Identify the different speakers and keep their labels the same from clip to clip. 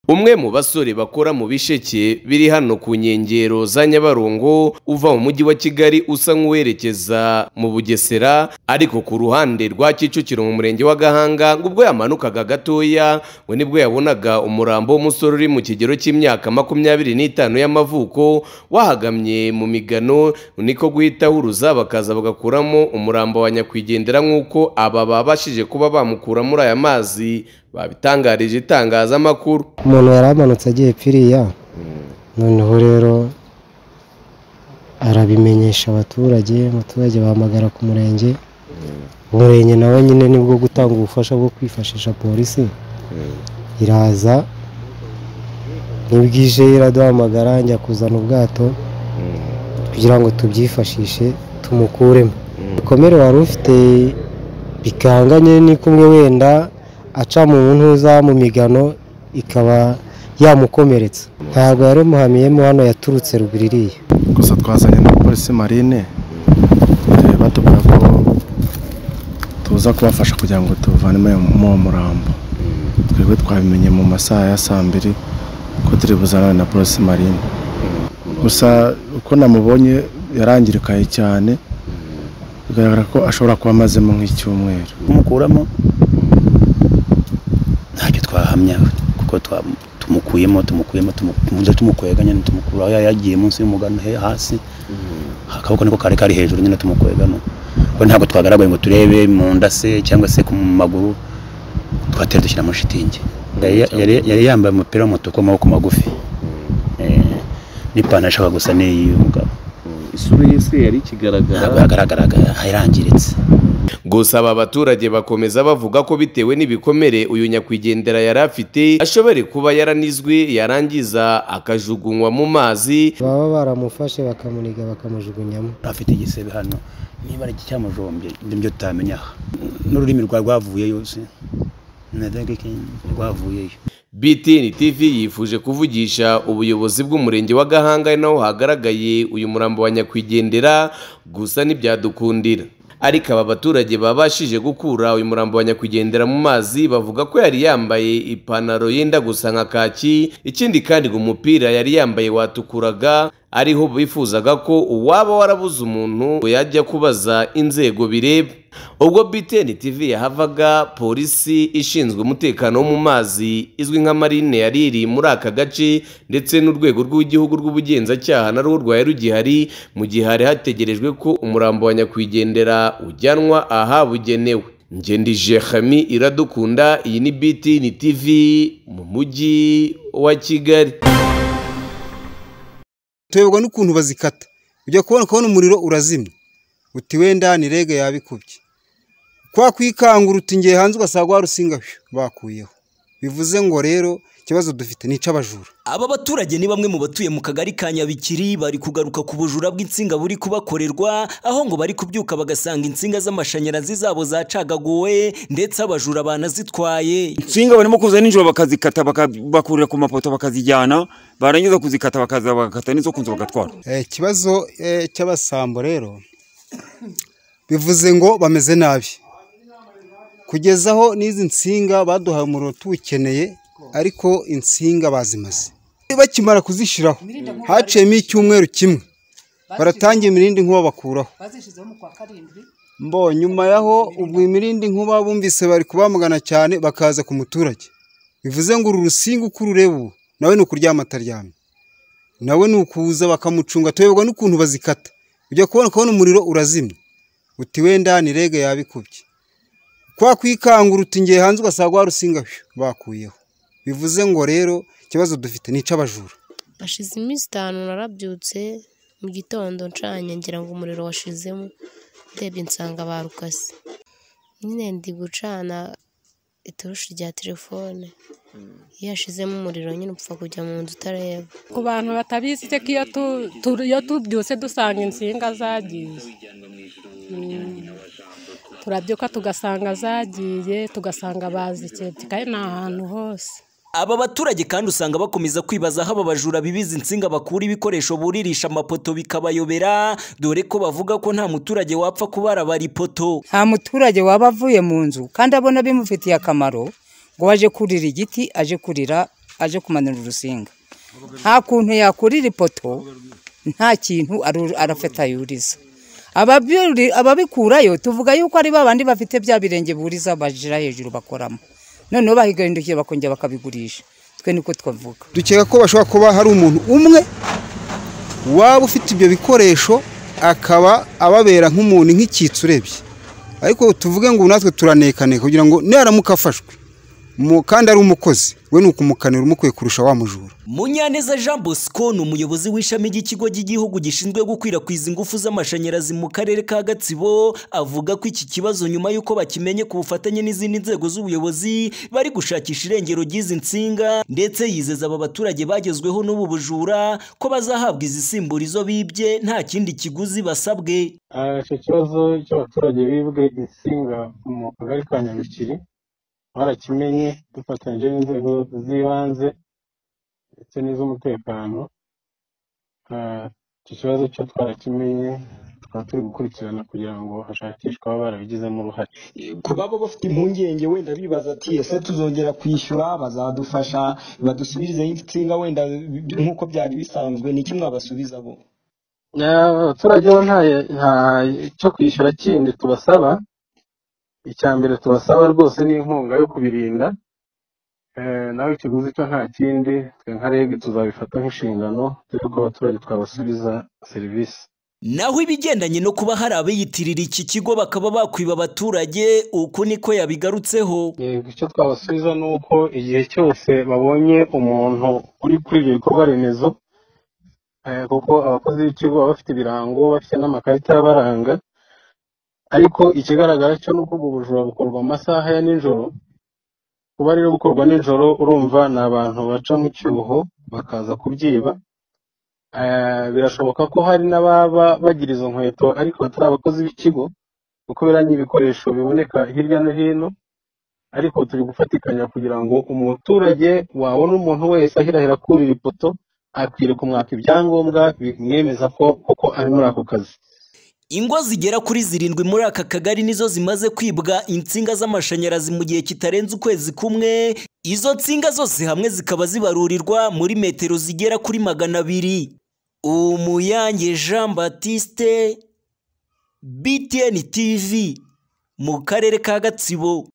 Speaker 1: umwe mu basore bakora mu bisheke biri hano ku nkengero za nyabarongo uva mu mujyi wa kigali usa nk'uwerekeza mu bugesera ariko ku ruhande rwa kicukiro mu murenge wa gahanga ngo ubwo yamanukaga gatoya we nibwo yabonaga umurambo w'umusore uri mu kigero cy'imyaka makumyabiri n'itanu y'amavuko wahagamye mu migano niko guhita huruza bakaza bagakuramo umurambo wa nyakwigendera nk'uko aba babashije kuba bamukura muri aya mazi babitangarije itangazamakuru
Speaker 2: umuntu yari amanutse agiye piriya noneho rero arabimenyesha abaturage abaturage bahamagara ku murenge umurenge nawe nyine nibwo gutanga ubufasha bwo kwifashisha polisi iraza n'ibwije iraduhamagara njya kuzana ubwato kugira ngo tubyifashishe tumukuremo ibikomere wari ufite bikanganye ni kumwe wenda aca mu ntuza mu migano ikaba yamukomeretsa ntabwo yari umuhamiyemo hano yaturutse ruguru iriya
Speaker 3: gusa twazanye na polisi marine eh, batubwira ko tuza kubafasha kugira ngo tuvanemo mu murambo twebwe twabimenye mu masaha ya saa mbiri ko turi buzanane na polisi marine gusa uko namubonye yarangirikaye cyane bigaragara ko ashobora kuba amazemo nk'icyumweru
Speaker 4: kumukuramo ntacyo twahamya kuko twa- tumukuyemo tumukuyemo tumukunze tumukwega nyine tumukurura aho yagiye munsi y'umugano he- hasi akaboko niko kari kari hejuru nyine tumukwegamo kuko ntabwo twagaragaye ngo turebe mu nda se cyangwa se ku maguru twatera dushyira muri shitingi Yari- yari yari yambaye umupira w'umutuku w'amaboko magufi Eh, n'ipantaro ishaka gusa n'iy'uyu mugabo
Speaker 5: isura ye se yari ikigaragara
Speaker 4: ntabwo yagaragaraga yarangiritse
Speaker 1: gusa aba baturage bakomeza bavuga ko bitewe n'ibikomere uyu nyakwigendera yari afite ashobore kuba yaranizwe yarangiza akajugunywa mu mazi
Speaker 2: baba baramufashe bakamuniga bakamujugunyamo
Speaker 4: afite igisebe hano niba ari icyamujombye nibyo tutamenya aha n'ururimi rwa rwavuyeyo se nadagike rwavuyeyo
Speaker 1: BTN TV yifuje kuvugisha ubuyobozi bw'umurenge wa Gahanga ari naho hagaragaye uyu murambo wa nyakwigendera gusa ntibyadukundira ariko aba baturage babashije gukura uyu murambo wa nyakwigendera mu mazi bavuga ko yari yambaye ipantaro yenda gusa nka kaki ikindi kandi ngo umupira yari yambaye watukuraga ariho bifuzaga ko uwaba warabuze umuntu yajya kubaza inzego bireba ubwo BTN TV yahavaga polisi ishinzwe umutekano wo mu mazi izwi nka marine yari iri muri aka gace ndetse n'urwego rw'igihugu rw'ubugenzacyaha na rwo rwari rugihari mu gihe hari hategerejwe ko umurambo wa nyakwigendera ujyanwa ahabugenewe ngendije Khami iradukunda iyi ni BTN TV mu mujyi wa Kigali
Speaker 6: tuyoborwa n'ukuntu bazikata ujya kubona kubona umuriro urazimya uti wenda ni rege yabikubye kwa kwikangura uti ngiye hanze ugasanga wa rusinga phew, bakuyeho bivuze ngo rero ikibazo dufite ni icy'abajura
Speaker 7: Aba baturage ni bamwe mu batuye mu kagari ka Nyabikiri bari kugaruka ku bujura bw'insinga buri kubakorerwa aho ngo bari kubyuka bagasanga insinga z'amashanyarazi zabo zacagaguwe ndetse abajura banazitwaye.
Speaker 8: insinga barimo kuza nijoro bakazikata baka- bakurira ku mapoto bakazijyana barangiza kuzikata bakaza bagakata n'izo kunzu bagatwara
Speaker 6: Eh, ikibazo eh, cy'abasambo rero bivuze ngo bameze nabi kugeza aho n'izi nsinga baduhaye umuriro tuwukeneye ariko insinga bazimaze bakimara kuzishyiraho haciyemo icyumweru kimwe baratangiye imirindi nkuba bakuraho
Speaker 9: bazishyizeho mu kwa karindwi
Speaker 6: mbo nyuma yaho ubwo imirindi nkuba bumvise bari kubamugana cyane bakaza ku muturage bivuze ngo uru rusinga uko urureba ubu nawe ni ukuryama ataryamye nawe ni ukuza bakamucunga tuyoberwa n'ukuntu bazikata ujya kubona kubona umuriro urazimya uti wenda ni rege yabikubye kwa kwikangura uti ngiye hanze ugasanga wa rusinga phew, bakuyeho bivuze ngo rero ikibazo dufite ni icy'abajura
Speaker 10: hashize iminsi itanu narabyutse mu gitondo ncanye ngira ngo umuriro washizemo ndebye nsanga barukase nyine ndi gucana iturushi rya telefone iyo hashizemo umuriro nyine upfa kujya mu nzu utareba
Speaker 9: ku bantu batabizi iteka iyo tu- tu- iyo tubyuse dusanga insinga zagiye Mm. turabyuka tugasanga zagiye tugasanga bazikebye kandi ni ahantu hose
Speaker 7: Aba baturage kandi usanga bakomeza kwibaza aho aba bajura bibiza insinga bakura ibikoresho buririsha amapoto bikabayobera dore ko bavuga ko nta muturage wapfa kubarabara ipoto.
Speaker 11: nta muturage waba avuye mu nzu kandi abona bimufitiye akamaro ngo aje kurira igiti aje kurira aje kumanura urusinga nta kuntu yakurira ipoto nta kintu arafata yuriza ababikurayo tuvuga yuko ari babandi bafite bya birenge buriza bajira hejuru bakoramo noneho bahigahindukiye bakongera bakabigurisha twe niko twavuga
Speaker 6: dukeka ko bashobora kuba hari umuntu umwe waba ufite ibyo bikoresho akaba ababera nk'umuntu nk'icyitso urebye ariko tuvuge ngo natwe turanekaneka kugira ngo niharamuka afashwe kandi ari umukozi we ni ukumukanira umukwiye kurusha wa mujura
Speaker 7: munyaneza jean bosco ni umuyobozi w'ishami ry'ikigo cy'igihugu gishinzwe gukwirakwiza ingufu z'amashanyarazi mu karere ka gatsibo avuga ko iki kibazo nyuma y'uko bakimenye ku bufatanye n'izindi nzego z'ubuyobozi bari gushakisha irengero ry'izi nsinga ndetse yizeza aba baturage bagezweho n'ubu bujura ko bazahabwa izisimbura izo bibye nta kindi kiguzi basabwe
Speaker 12: icyo kibazo cy'abaturage bibwe insinga mu kagari ka nyabikiri barakimenye dufatanyije n'inzego z'ibanze ndetse n'iz'umutekano icyo kibazo cyo twarakimenye tukaba turi gukurikirana kugira ngo hashakishwe ababa barabigizemo uruhare
Speaker 13: ku baba bafite impungenge wenda bibaza ati ese tuzongera kwishyura bazadufasha badusubizeho insinga wenda nk'uko byari bisanzwe ni iki mwabasubiza bo
Speaker 12: abaturage bo nta cyo kwishyura kindi tubasaba icya mbere tubasaba rwose ni inkunga yo kubirinda nawe ikiguzi cyo nta kindi twe nka rege tuzabifata nk'inshingano dore ko abaturage twabasubiza serivisi
Speaker 7: naho ibigendanye no kuba hari abiyitirira iki kigo bakaba bakwiba abaturage uku niko yabigarutseho
Speaker 12: icyo twabasubiza ni uko igihe cyose babonye umuntu uri kuri ibyo bikorwa remezo kuko abakozi b'ikigo baba bafite ibirango bafite n'amakarita abaranga ariko ikigaragara cyo ni uko ubwo bujura bukorwa mu masaha ya nijoro kuba rero bukorwa nijoro urumva ni abantu baca mu cyuho bakaza kubyiba birashoboka ko hari n'ababa bagira izo nkweto ariko batari abakozi b'ikigo kuko biranye ibikoresho biboneka hirya no hino ariko turi gufatikanya kugira ngo umuturage wabona umuntu wese ahirahira kurira ipoto akwiriye kumwaka ibyangombwa bimwemeza ko koko ari muri ako kazi
Speaker 7: ingo zigera kuri zirindwi muri aka kagari nizo zimaze kwibwa insinga z'amashanyarazi mu gihe kitarenze ukwezi kumwe izo nsinga zose hamwe zikaba zibarurirwa muri metero zigera kuri magana abiri umuyange jean batiste btn tv mu karere ka gatsibo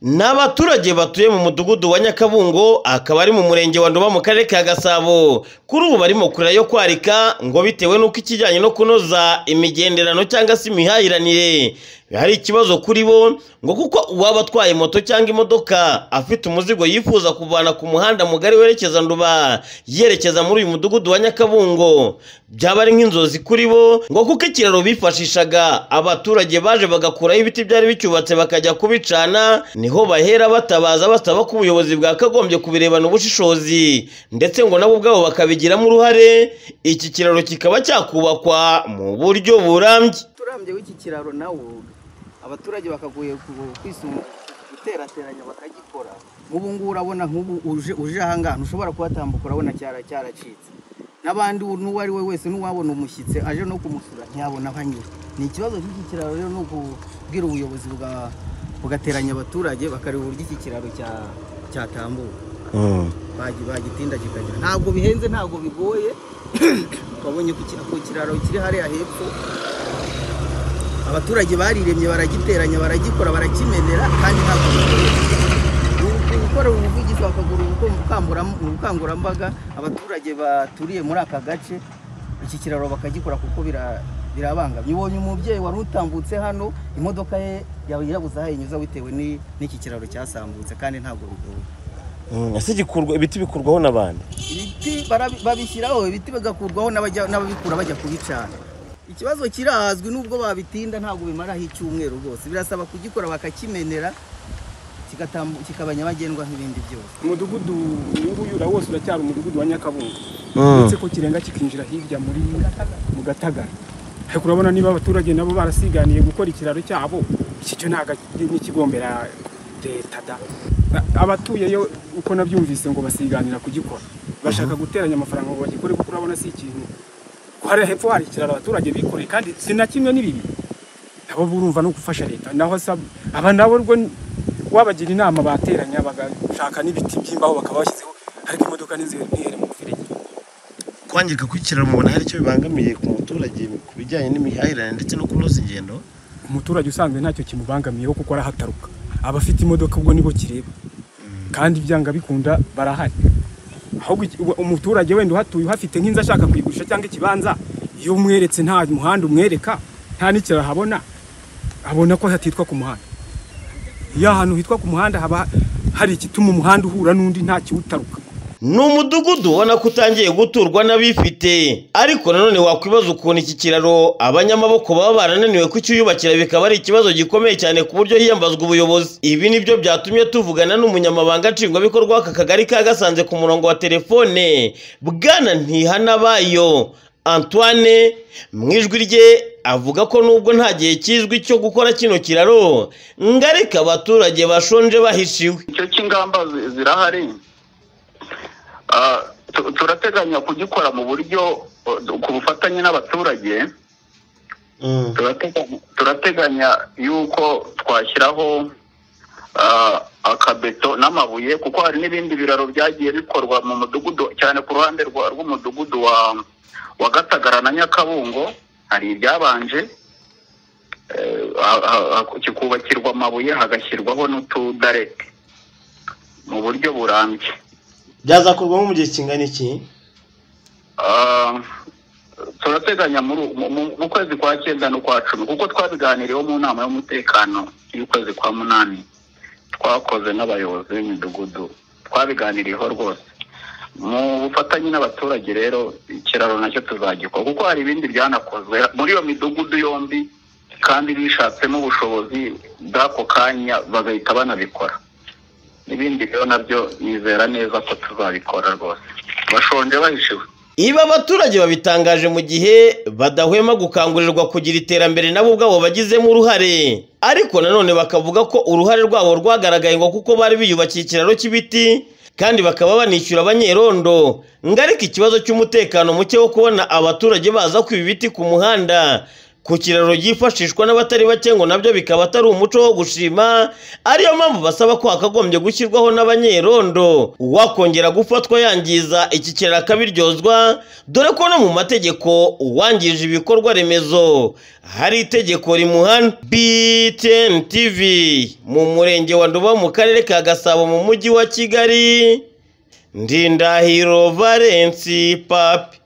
Speaker 14: ni abaturage batuye mu mudugudu wa nyakabungo akaba ari mu murenge wa nduba mu karere ka gasabo kuri ubu barimo kurira yo kwarika ngo bitewe n'uko ikijyanye no kunoza imigenderano cyangwa se imihahiranire hari ikibazo kuri bo ngo kuko uwaba atwaye moto cyangwa imodoka afite umuzigo yifuza kuvana ku muhanda mugari werekeza nduba yerekeza muri uyu mudugudu wa nyakabungo byaba ari nk'inzozi kuri bo ngo kuko ikiraro bifashishaga abaturage baje bagakuraho ibiti byari bicyubatse bakajya kubicana niho bahera batabaza basaba ko ubuyobozi bwakagombye kubirebana ubushishozi ndetse ngo nabo ubwabo bakabigiramo uruhare iki kiraro kikaba cyakubakwa mu buryo burambye
Speaker 15: turambye w'iki kiraro nawo abaturage bakagoye guterateranya bakagikora nk'ubu ngubu urabona nk'ubu uje ahangaha ntushobora kuhatambuka urabona cyaracitse n'abandi n'uwo ari we wese n'uwabona umushyitsi aje no kumusura ntiyabona aho anyura ni ikibazo cy'iki kiraro rero ni ukubwira ubuyobozi bwa bugateranya abaturage bakareba uburyo iki kiraro cyatambuka bagitinda kikagira ntabwo bihenze ntabwo bigoye twabonye ku kiraro kiri hariya hepfo abaturage bariremye baragiteranya baragikora barakimenera kandi ntabwo bigoye gukora ubuvugizi bakagura ubukangurambaga abaturage baturiye muri aka gace iki kiraro bakagikora kuko birabangamye ubonye umubyeyi wari utambutse hano imodoka ye yawe yabuze aho inyuza bitewe n'iki kiraro cyasambutse kandi ntabwo bigoye
Speaker 14: ese ibiti bikurwaho n'abandi
Speaker 15: ibiti babishyiraho ibiti bigakurwaho n'ababikura bajya kubicana ikibazo kirazwi n'ubwo babitinda ntabwo bimaraho icyumweru rwose birasaba kugikora bakakimenera kikaba nyabagendwa nk'ibindi byose
Speaker 16: umudugudu uyu nguyu wose uracyari umudugudu wa nyakabungo uretse ko kirenga kikinjira hirya muri mu gatagara ariko urabona niba abaturage nabo barasiganiye gukora ikiraro cyabo iki cyo ntabwo n'ikigombera leta da abatuyeyo uko nabyumvise ngo basiganira kugikora bashaka guteranya amafaranga ngo bagikore kuko urabona si ikintu ko hariya hepfo hari ikiraro abaturage bikoreye kandi si na kimwe n'ibibi nabo burumva no gufasha leta naho asaba aba nabo rwo wabagira inama bateranya bagashaka n'ibiti by'imbaho bakaba bashyizeho ariko imodoka n'inzira ntihere mu mferege
Speaker 14: kwangirika kw'ikiraro mubona hari icyo bibangamiye ku muturage ku bijyanye n'imihahirane ndetse no kunoza ingendo
Speaker 16: umuturage usanzwe ntacyo kimubangamiyeho kuko arahataruka abafite imodoka ubwo nibo kireba kandi byanga bikunda barahari ahubwo iki- ubu- umuturage wenda uhatuye uhafite nk'inzu ashaka kuyigurisha cyangwa ikibanza iyo umweretse nta muhanda umwereka nta n'ikiraro ahabona abona ko hatitwa ku muhanda iyo ahantu hitwa ku muhanda haba hari igituma umuhanda uhura n'undi nta kiwutaruka
Speaker 14: ni umudugudu ubona ko utangiye guturwa n'abifite ariko nanone wakwibaza ukuntu iki kiraro abanyamaboko baba barananiwe kucyuyubakira bikaba ari ikibazo gikomeye cyane ku buryo hiyambazwa ubuyobozi ibi ni byo byatumye tuvugana n'umunyamabanga nshingwabikorwa w'aka kagari ka gasanze ku murongo wa telefone bwana ntihanabayo antoine mu ijwi rye avuga ko nubwo nta gihe kizwi cyo gukora kino kiraro ngo ariko abaturage bashonje bahishiwe
Speaker 17: icyo cy'ingamba zi- zirahari Ah, tu- turateganya kugikora mu buryo eh, ku bufatanye n'abaturage turateganya- turateganya yuko twashyiraho ah, akabeto n'amabuye kuko hari n'ibindi biraro byagiye bikorwa mu mudugudu cyane ku ruhande rwa- rw'umudugudu wa wa gatagara na nyakabungo hari ibyabanje eh, ha- ha- ha- kikubakirwa amabuye hagashyirwaho n'utudarete mu buryo burambye
Speaker 14: byazakorwamo mu gihe kingana iki
Speaker 17: Ah, turateganya muri mu- mu- mu kwezi kwa cyenda n'ukwa cumi kuko twabiganiriyeho mu nama y'umutekano y'ukwezi kwa munani twakoze n'abayobozi b'imidugudu twabiganiriyeho rwose mu bufatanye n'abaturage rero ikiraro nacyo tuzagikora kuko hari ibindi byanakozwe muri iyo midugudu yombi kandi bishatsemo ubushobozi bw'ako kanya bagahita banabikora n'ibindi rero nabyo nizera neza ko tuzabikora rwose bashonje bahishiwe
Speaker 14: Ibi abaturage babitangaje mu gihe badahwema gukangurirwa kugira iterambere nabo ubwabo bagizemo uruhare ariko nanone bakavuga ko uruhare rwabo rwagaragaye ngo kuko bari biyubakiye ikiraro cy'ibiti kandi bakaba banishyura abanyerondo ngo ariko ikibazo cy'umutekano muke wo kubona abaturage baza kwiba ibiti ku muhanda ku kiraro byifashishwa n'abatari bake ngo nabyo bikaba atari umuco wo gushima ariyo mpamvu basaba ko hakagombye gushyirwaho n'abanyerondo uwakongera gufatwa yangiza iki kiraro akabiryozwa dore ko no mu mategeko uwangije ibikorwa remezo hari itegeko rimuhana btn tv mu murenge wa nduba mu karere ka gasabo mu mujyi wa kigali ndindahiro valensi papi